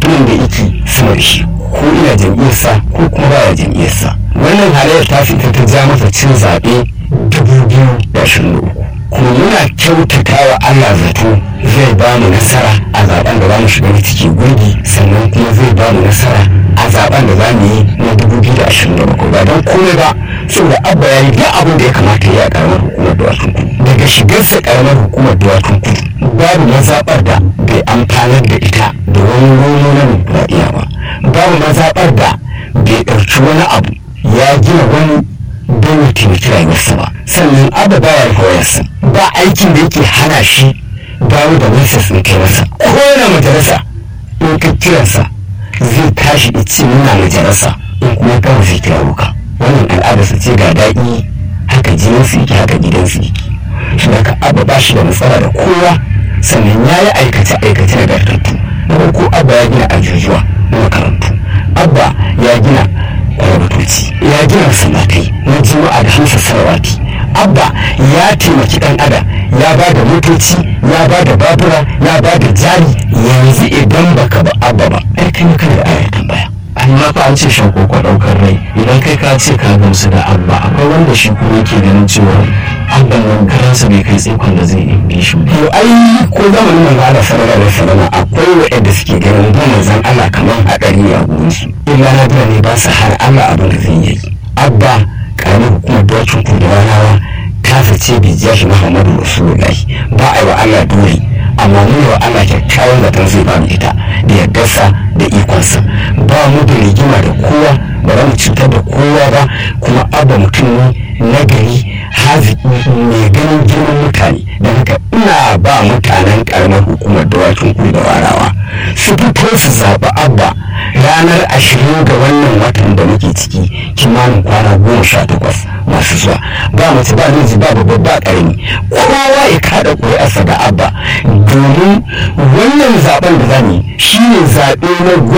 abin da yake sama da shi ko ina jam'iyyarsa ko kuma baya jam'iyyarsa wannan halayyar ta fita ta ja masa cin zaɓe dubu biyu da ashirin da uku kuma muna kyautata wa Allah zato zai ba mu nasara a zaben da za mu shiga ciki gurbi sannan kuma zai ba mu nasara a zaben da za mu yi na dubu biyu da ashirin da bakwai ba don komai ba saboda abba ya yi duk abin da ya kamata ya yi a karamar hukumar duwatsun kudu daga shigarsa karamar hukumar duwatsun kudu babu mazaɓar da bai amfanar da ita da wani romo na dimokuraɗiyya ba babu mazaɓar da bai ɗauki wani abu ya gina wani don ya taimaki rayuwarsa ba sannan abu baya rufe wayarsa ba aikin da yake hana shi dawo da wisas in kai masa kowane majalisa in ka kiransa zai tashi da ce muna majalisa in kuma kawai zai kira wuka wannan al'adarsa ce ga daɗi haka jinin su yake haka gidan su yake shi ka abu ba shi da matsala da kowa sannan ya yi aikace aikace na gartattu na farko abba ya gina ajujuwa na makarantu abba ya gina kwalbatoci ya gina masallatai na juma'a da hamsa sarawati abba ya taimaki dan adam ya ba da motoci ya ba da babura ya ba da jari yanzu idan baka ba abba ba ai kai kana da ayar tambaya amma fa an ce shan koko daukar rai idan kai ka ce ka gamsu da abba akwai wanda shi kuma yake ganin cewa abban nan karansa bai kai tsikon da zai bi shi ba to ai ko zamanin manzo Allah sallallahu alaihi wasallam akwai waɗanda suke ganin ba manzon Allah kamar hadari a gurin su illa na bira ne ba su har Allah abin da zai yi abba karamar hukumar dawacin kuduranawa ta fice bi jashi Muhammadu Rasulullahi ba a yi wa Allah dole amma mu wa Allah kyakkyawan zaton zai ba mu ita da yardarsa da ikonsa ba mu da rigima da kowa ba za mu cutar da kowa ba kuma abba mutum ne nagari haziki mai ganin girman mutane don haka ina ba mutanen karamar hukumar dawakin kudu da warawa su fito su zaɓi abba ranar ashirin ga wannan watan da muke ciki kimanin kwana goma sha takwas masu zuwa ba mace ba namiji ba babba ba ƙarami kowa ya kaɗa ƙuri'arsa da abba domin wannan zaɓen da zamu yi shine zaɓe na